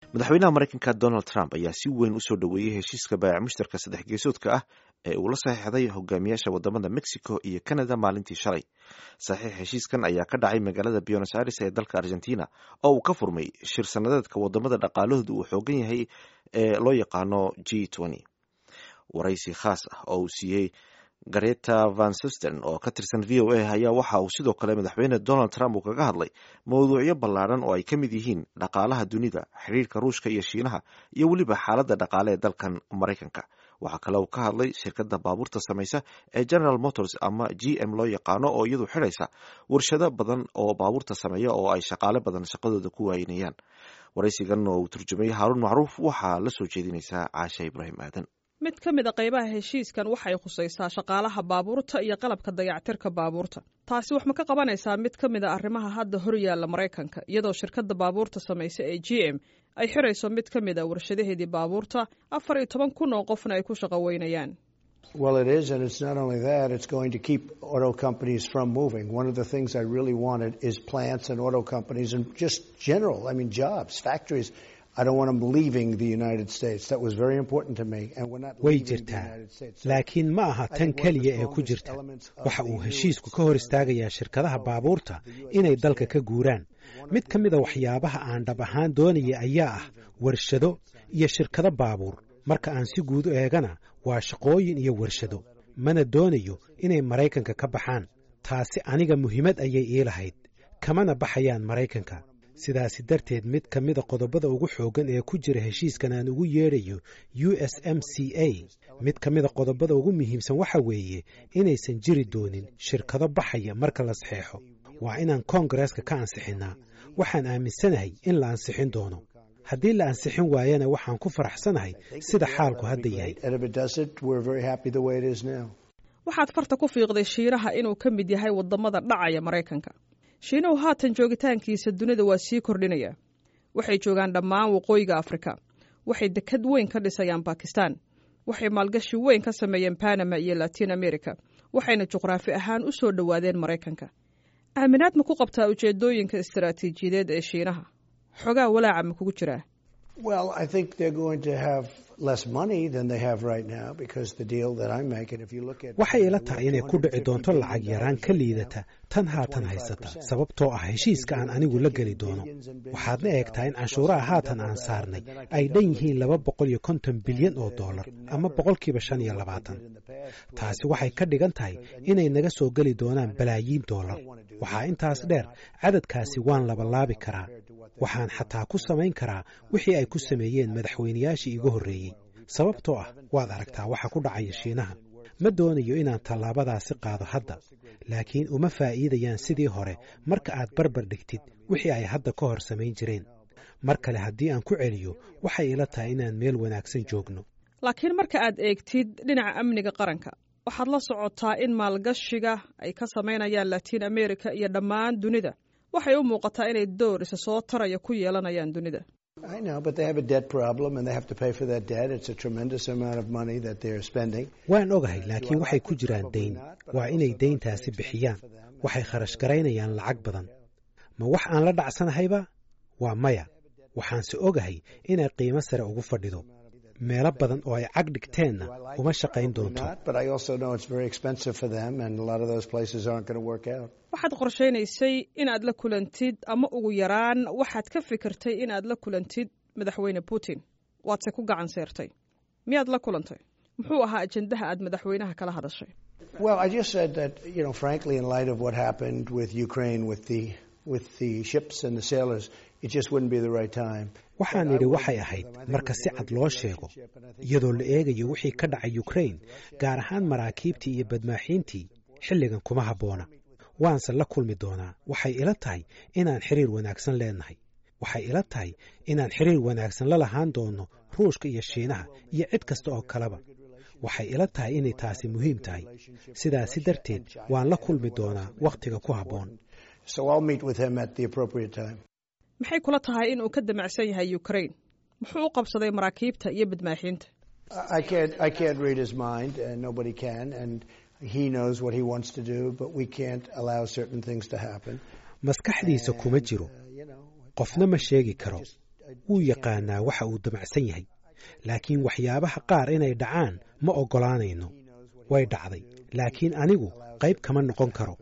madaxweynaha maraykanka donald trump ayaa si weyn usoo dhoweeyey heshiiska baayac mushtarka saddex geesoodka ah ee uu la saxiixday hogaamiyaasha wadamada mexico iyo canada maalintii shalay saxiix heshiiskan ayaa ka dhacay magaalada buenos aires ee dalka argentina oo uu ka furmay shir sanadeedka wadamada dhaqaalahooda uu xoogan yahay ee loo yaqaano g waraysi khaas ah oo uu siiyey gareta van susten oo ka tirsan v o a ayaa waxa uu sidoo kale madaxweyne donald trump uu kaga hadlay mawduucyo ballaadhan oo ay ka mid yihiin dhaqaalaha dunida xiriirka ruushka iyo shiinaha iyo weliba xaaladda dhaqaale ee dalkan maraykanka waxaa kale uu ka hadlay shirkadda baabuurta samaysa ee general motors ama g m loo yaqaano oo iyadu xidhaysa warshado badan oo baabuurta sameeya oo ay shaqaale badan shaqadooda ku waaynayaan waraysigan oo uu turjumay haaruun macruuf waxaa la soo jeedinaysaa caasha ibraahim aadan mid ka mid a qaybaha heshiiskan waxay khusaysaa shaqaalaha baabuurta iyo qalabka dayactirka baabuurta taasi wax ma ka qabanaysaa mid ka mid a arrimaha hadda hor yaalla maraykanka iyadoo shirkadda baabuurta samaysa ee g m ay xirayso mid ka mid a warshadaheedii baabuurta afar iyo toban kun oo qofna ay ku shaqo weynayaan Well, it is, and it's not only that, it's going to keep auto companies from moving. One of the things I really wanted is plants and auto companies and just general, I mean, jobs, factories. I don't want them leaving the United States. That was very important to me. And we're not way leaving the jirtaa United States. laakiin ma aha tan keliya ee ku jirta waxa uu heshiisku ka hor istaagayaa shirkadaha baabuurta inay dalka ka guuraan mid ka mid a waxyaabaha aan dhab ahaan doonaya ayaa ah warshado iyo shirkado baabuur marka aan si guud u eegana waa shaqooyin iyo warshado mana doonayo inay maraykanka ka baxaan taasi aniga muhiimad ayay ii lahayd kamana baxayaan maraykanka sidaasi darteed mid ka mida qodobada ugu xooggan ee ku jira heshiiskan aan ugu yeedhayo u s m c a mid ka mida qodobada ugu muhiimsan waxa weeye inaysan jiri doonin shirkado baxaya marka la saxeexo waa inaan koongareeska ka ansixinnaa waxaan aaminsanahay in la ansixin doono haddii la ansixin waayana waxaan ku faraxsanahay sida xaalku hadda yahay And if it does it, we're very happy the way it is now. waxaad farta ku fiiqday shiinaha inuu ka mid yahay wadamada dhacaya maraykanka shiinuhu haatan joogitaankiisa dunida waa sii kordhinaya waxay joogaan dhammaan waqooyiga afrika waxay dekad weyn ka dhisayaan bakistan waxay maalgashi weyn ka sameeyeen panama iyo latin america waxayna juqraafi ahaan u soo dhowaadeen maraykanka aaminaad ma ku qabtaa ujeedooyinka istaraatiijiyadeed ee shiinaha xogaa walaaca ma kugu jiraa Well, I think they're going to have less money than they have right now because the deal that I'm making, if you look at waxay ila tahay inay ku dhici doonto lacag yaraan ka liidata tan haatan haysata sababtoo ah heshiiska aan anigu la geli doono waxaadna eegtaa in canshuuraha haatan aan saarnay ay dhan yihiin laba boqol iyo konton bilyan oo dollar ama boqolkiiba shan iyo labaatan taasi waxay ka dhigan tahay inay naga soo geli doonaan balaayiin dollar waxaa intaas dheer cadadkaasi waan labalaabi karaa waxaan xataa ku samayn karaa wixii ay ku sameeyeen madaxweynayaashii igu horreeyey sababtoo ah waad aragtaa waxa ku dhacaya shiinaha ma doonayo inaan tallaabadaasi qaado hadda laakiin uma faa'iidayaan sidii hore marka aad barbar dhigtid wixii ay hadda ka hor samayn jireen mar kale haddii aan ku celiyo waxay ila tahay inaan meel wanaagsan joogno laakiin marka aad eegtid dhinaca amniga qaranka waxaad la socotaa in maalgashiga ay ka samaynayaan latiin america iyo dhammaan dunida waxay u muuqataa inay door isa soo taraya ku yeelanayaan dunida I know, but they have a debt problem and they have to pay for that debt. It's a tremendous amount of money that they're spending. waan ogahay laakiin waxay ku jiraan dayn waa inay dayntaasi bixiyaan waxay kharash garaynayaan lacag badan ma wax aan la dhacsanahayba waa maya waxaanse ogahay inay qiimo sare ugu fadhido meelo badan oo ay cag dhigteenna uma shaqayn doonto Not, but I also know it's very expensive for them and a lot of those places aren't going to work out. waxaad qorshaynaysay inaad la kulantid ama ugu yaraan waxaad ka fikirtay inaad la kulantid madaxweyne putin waadse ku gacan seertay miyaad la kulantay muxuu ahaa ajendaha aad madaxweynaha kala hadashay Well, I just said that, you know, frankly, in light of what happened with Ukraine, with the with the ships and the sailors, it just wouldn't be the right time. waxaan idhi waxay ahayd marka si cad loo sheego iyadoo la eegayo wixii ka dhacay ukrain gaar ahaan maraakiibtii iyo badmaaxiintii xilligan kuma habboona waanse la kulmi doonaa waxay ila tahay inaan xiriir wanaagsan leenahay waxay ila tahay inaan xiriir wanaagsan la lahaan doono ruushka iyo shiinaha iyo cid kasta oo kaleba waxay ila tahay inay taasi muhiim tahay sidaasi darteed waan la kulmi doonaa wakhtiga ku habboon So I'll meet with him at the appropriate time. maxay kula tahay inuu ka damacsan yahay ukrain muxuu u qabsaday maraakiibta iyo badmaaxiinta I I can't I can't read his mind, and nobody can, and he knows what he wants to do, but we can't allow certain things to happen. maskaxdiisa kuma jiro Uh, you know, qofna ma sheegi karo wuu yaqaanaa waxa uu damacsan yahay laakiin waxyaabaha qaar inay dhacaan ma oggolaanayno way dhacday laakiin anigu qayb kama noqon karo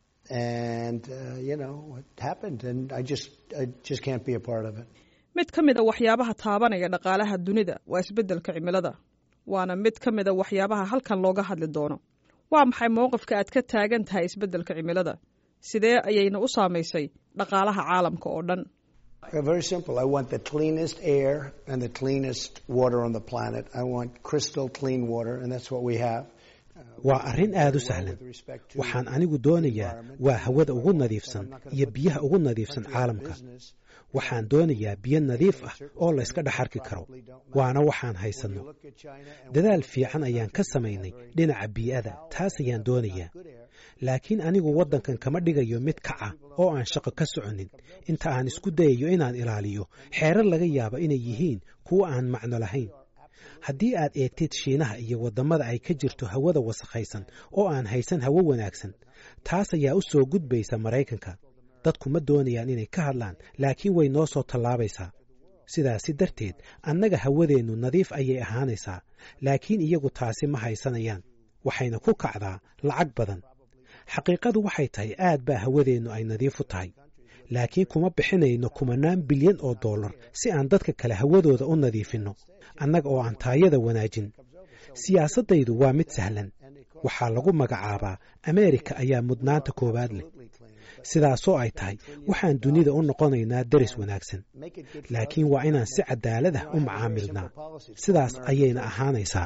mid ka mid a waxyaabaha taabanaya dhaqaalaha dunida waa isbeddelka cimilada waana mid ka mid a waxyaabaha halkan looga hadli doono waa maxay mowqifka aad ka taagan tahay isbeddelka cimilada sidee ayayna u saamaysay dhaqaalaha caalamka oo dhan Very simple. I want the cleanest air and the cleanest water on the planet. I want crystal clean water, and that's what we have. waa arrin aad u sahlan waxaan anigu doonayaa waa hawada ugu nadiifsan iyo biyaha ugu nadiifsan caalamka waxaan doonayaa biyo nadiif ah oo la yska dhex arki karo waana waxaan haysanno dadaal fiican ayaan ka samaynay dhinaca bii'ada taas ayaan doonayaa laakiin anigu waddankan kama dhigayo mid kaca oo aan shaqo ka soconin inta aan isku dayayo inaan ilaaliyo xeerar laga yaabo inay yihiin kuwa aan macno lahayn haddii aad eegtid shiinaha iyo waddamada ay ka jirto hawada wasakhaysan oo aan haysan hawo wanaagsan taas ayaa u soo gudbaysa maraykanka dadku ma doonayaan inay ka hadlaan laakiin way noo soo tallaabaysaa sidaasi darteed annaga hawadeennu nadiif ayay ahaanaysaa laakiin iyagu taasi ma haysanayaan waxayna ku kacdaa lacag badan xaqiiqadu waxay tahay aad baa hawadeennu ay nadiif u tahay laakiin kuma bixinayno kumanaan bilyan oo dollar si aan dadka kale hawadooda u nadiifinno annaga oo aan taayada wanaajin siyaasaddaydu waa mid sahlan waxaa lagu magacaabaa ameerika ayaa mudnaanta koowaad leh sidaasoo ay tahay waxaan dunida u noqonaynaa deris wanaagsan laakiin waa inaan si cadaalad ah u macaamilnaa sidaas ayayna ahaanaysaa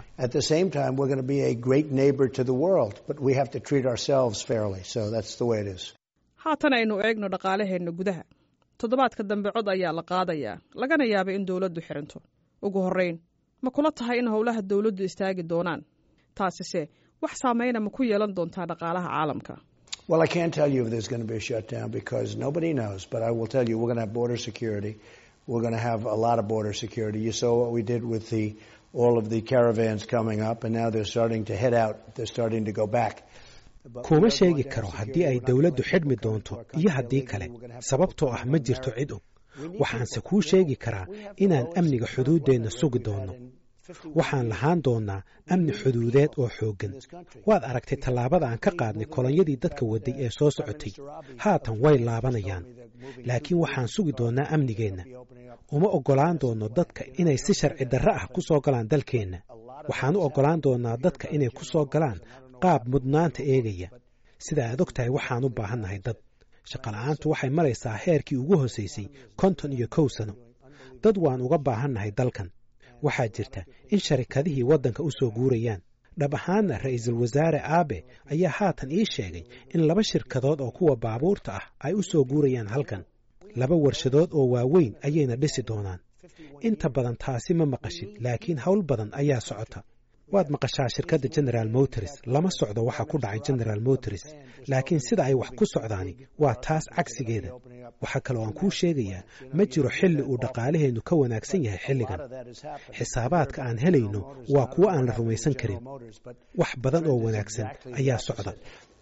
haatan aynu eegno dhaqaalaheenna gudaha toddobaadka dambe cod ayaa la qaadayaa lagana yaabay in dowladdu xiranto ugu horrayn ma kula tahay in howlaha dowladdu istaagi doonaan taasise wax saamayna ma ku yeelan doontaa dhaqaalaha caalamka Well, I can't tell you if there's going to be a shutdown because nobody knows. But I will tell you, we're going to have border security. We're going to have a lot of border security. You saw what we did with the all of the caravans coming up, and now they're starting to head out. They're starting to go back. kuma sheegi karo haddii ay dowladdu xidhmi doonto iyo haddii kale sababtoo ah ma jirto cid og waxaanse kuu sheegi karaa inaan amniga xuduuddeenna sugi doonno waxaan lahaan doonnaa amni xuduudeed oo xooggan waad aragtay tallaabada aan ka qaadnay kolonyadii dadka waday ee soo socotay haatan way laabanayaan laakiin waxaan sugi doonnaa amnigeenna uma oggolaan doonno dadka inay si sharci darre ah ku soo galaan dalkeenna waxaan u oggolaan doonnaa dadka inay ku soo galaan qaab mudnaanta eegaya sida aad og tahay waxaan u baahannahay dad shaqola'aantu waxay maraysaa heerkii ugu hosaysay konton iyo kow sano dad waan uga baahannahay dalkan waxaa jirta in sharikadihii waddanka u soo guurayaan dhab ahaanna ra'iisul wasaare aabe ayaa haatan ii sheegay in laba shirkadood oo kuwa baabuurta ah ay u soo guurayaan halkan laba warshadood oo waaweyn ayayna dhisi doonaan inta badan taasi ma maqashid laakiin howl badan ayaa socota waad maqashaa shirkadda general motors lama socdo waxa ku dhacay general motors laakiin sida ay wax ku socdaani waa taas cagsigeeda waxaa kaloo aan kuu sheegayaa ma jiro xilli uu dhaqaalaheennu ka wanaagsan yahay xilligan xisaabaadka aan helayno waa kuwo aan la rumaysan karin wax badan oo wanaagsan ayaa socda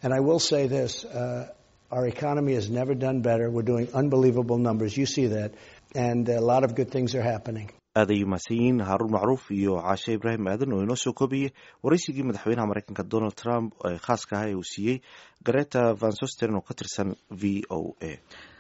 Our economy has never done better. We're doing unbelievable numbers. You see that. And a lot of good things are happening. aad ay mahadsan yihiin haaruun macruuf iyo caashe ibraahim aadan oo inoo soo koobiyey waraysigii madaxweynaha maraykanka donald trump ee khaaska ah ee uu siiyey gareta van sosten oo ka tirsan v o a